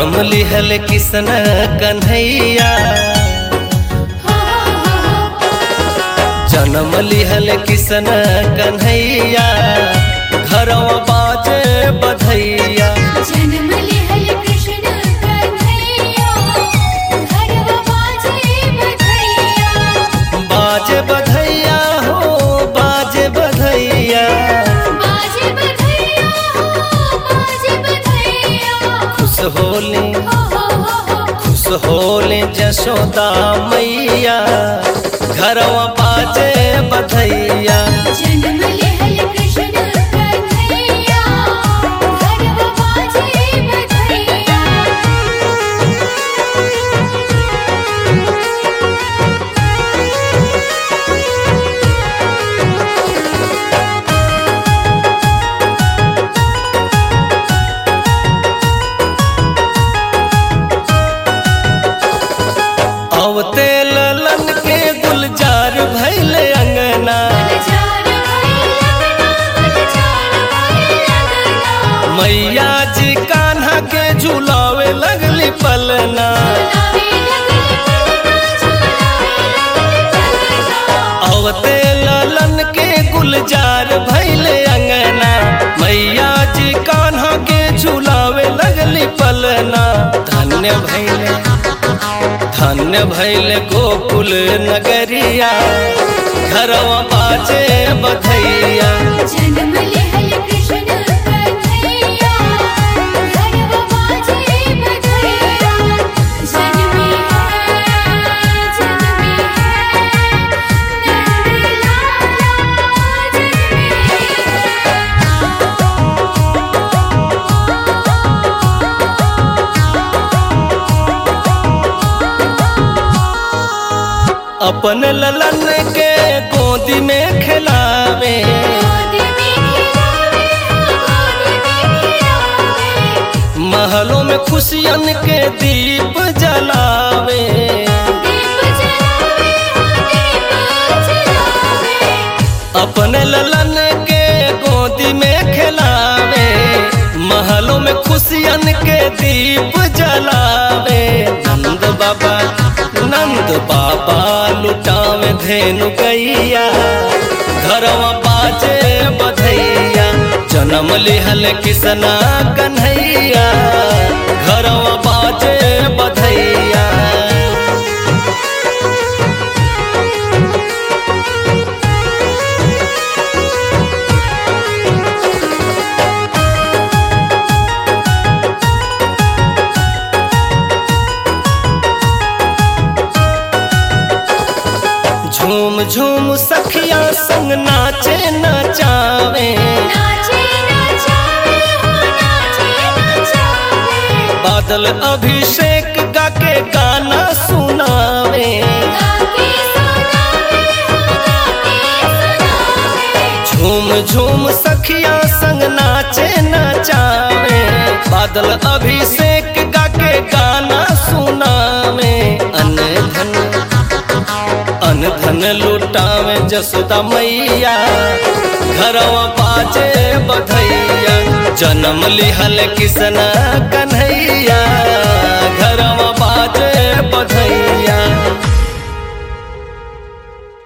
जन्म लिहल किसन कन्हैया जन्म लिहल किसन कन्हैया घरवा बाजे बधैया जन्म लिहल कृष्ण कन्हैया घरवा बाजे बधैया बाजे बधैया हो बाजे बधैया बाजे बधैया हो बाजे बधैया खुश होले हो हो हो हो खुश होले जशोदा मैया घरवा बाजे बधैया जन्म लिहल कृष्ण कन्हैया घरवा बाजे बधैया अवते ललन के गुलजार भैले अंगना गुलजार भैया गुलजार भैया मैया जी कान्हा के झुलावे लगली पलना झुलावे लगल पलना झुलावे लगल पलना अवते ललन के गुलजार भैले अंगना मैया जी कान्हा के झुलावे लगली पलना धन्य भैले धन्य भैले गोकुल नगरिया घरवा बाजे बधैया जन्म लिहल कृष्ण कन्हैया घरवा बाजे बधैया जन्मी है जन्मी है नंद लाला जन्मी अपन ललन के गोदी में खिलावे गोदी में खिलावे गोदी में खिलावे महलों में खुशियन के दीप जलावे दीप जलावे दीप जलावे अपन ललन के गोदी में खिलावे महलों में खुशियन के दीप जलावे नंद बाबा नंद बाबा लुटावे धेनु गैया घरवा बाजे बधैया जन्म लिहल किसना कन्हैया घरवा बाजे बधैया झूम झूम सखिया संग नाचे नचावे नाचे नचावे हो नाचे नचावे बादल अभिषेक गा के गाना सुनावे गाके सुनावे हो गाके सुनावे झूम झूम सखिया संग नाचे नचावे बादल अभिषेक गा के गाना सुनावे अन धन अन धन लुटावे जसोदा मैया घरवा बाजे बधैया जन्म लिहल किसना कन्हैया